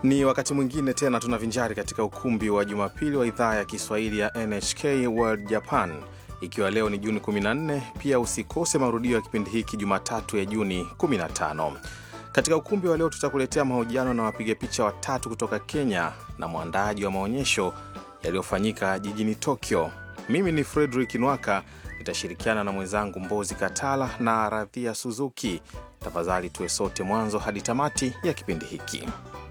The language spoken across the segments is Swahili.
Ni wakati mwingine tena tunavinjari katika ukumbi wa Jumapili wa idhaa ya Kiswahili ya NHK World Japan, ikiwa leo ni Juni 14. Pia usikose marudio ya kipindi hiki Jumatatu ya Juni 15. Katika ukumbi wa leo tutakuletea mahojiano na wapiga picha watatu kutoka Kenya na mwandaaji wa maonyesho yaliyofanyika jijini Tokyo. Mimi ni Frederick Nwaka, nitashirikiana na mwenzangu Mbozi Katala na Radhia Suzuki. Tafadhali tuwe sote mwanzo hadi tamati ya kipindi hiki.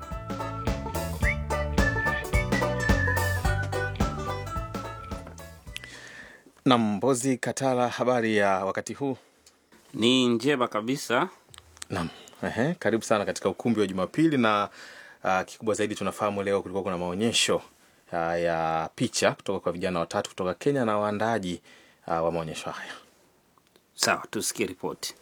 Na Mbozi Katala, habari ya wakati huu? Ni njema kabisa. Naam, ehe, karibu sana katika ukumbi wa Jumapili na uh, kikubwa zaidi tunafahamu leo kulikuwa kuna maonyesho uh, ya picha kutoka kwa vijana watatu kutoka Kenya na waandaaji uh, wa maonyesho haya. Sawa, tusikie ripoti.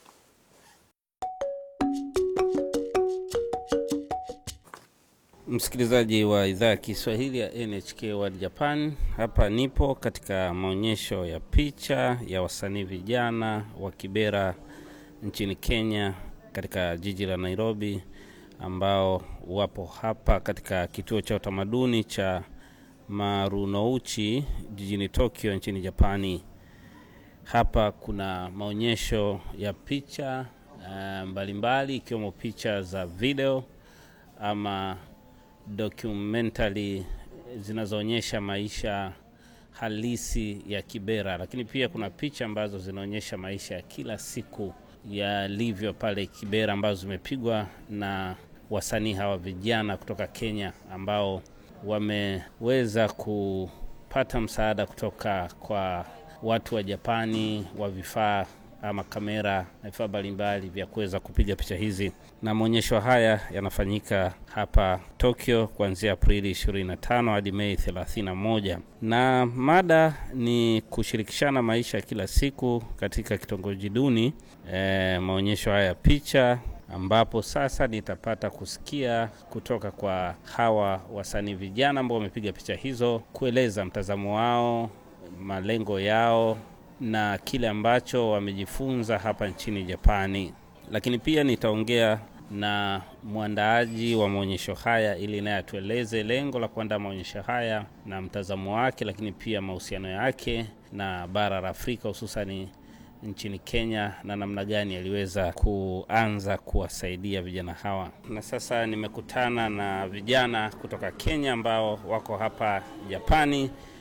Msikilizaji wa idhaa ya Kiswahili ya NHK World Japan, hapa nipo katika maonyesho ya picha ya wasanii vijana wa Kibera nchini Kenya, katika jiji la Nairobi, ambao wapo hapa katika kituo cha utamaduni cha Marunouchi jijini Tokyo nchini Japani. Hapa kuna maonyesho ya picha uh, mbalimbali ikiwemo picha za video ama documentary zinazoonyesha maisha halisi ya Kibera, lakini pia kuna picha ambazo zinaonyesha maisha ya kila siku yalivyo pale Kibera, ambazo zimepigwa na wasanii hawa vijana kutoka Kenya ambao wameweza kupata msaada kutoka kwa watu wa Japani wa vifaa ama kamera na vifaa mbalimbali vya kuweza kupiga picha hizi, na maonyesho haya yanafanyika hapa Tokyo kuanzia Aprili 25 hadi Mei 31, na mada ni kushirikishana maisha ya kila siku katika kitongoji duni. E, maonyesho haya ya picha ambapo sasa nitapata kusikia kutoka kwa hawa wasanii vijana ambao wamepiga picha hizo, kueleza mtazamo wao, malengo yao na kile ambacho wamejifunza hapa nchini Japani. Lakini pia nitaongea na mwandaaji wa maonyesho haya ili naye atueleze lengo la kuandaa maonyesho haya na mtazamo wake, lakini pia mahusiano yake na bara la Afrika hususani nchini Kenya na namna gani aliweza kuanza kuwasaidia vijana hawa. Na sasa nimekutana na vijana kutoka Kenya ambao wako hapa Japani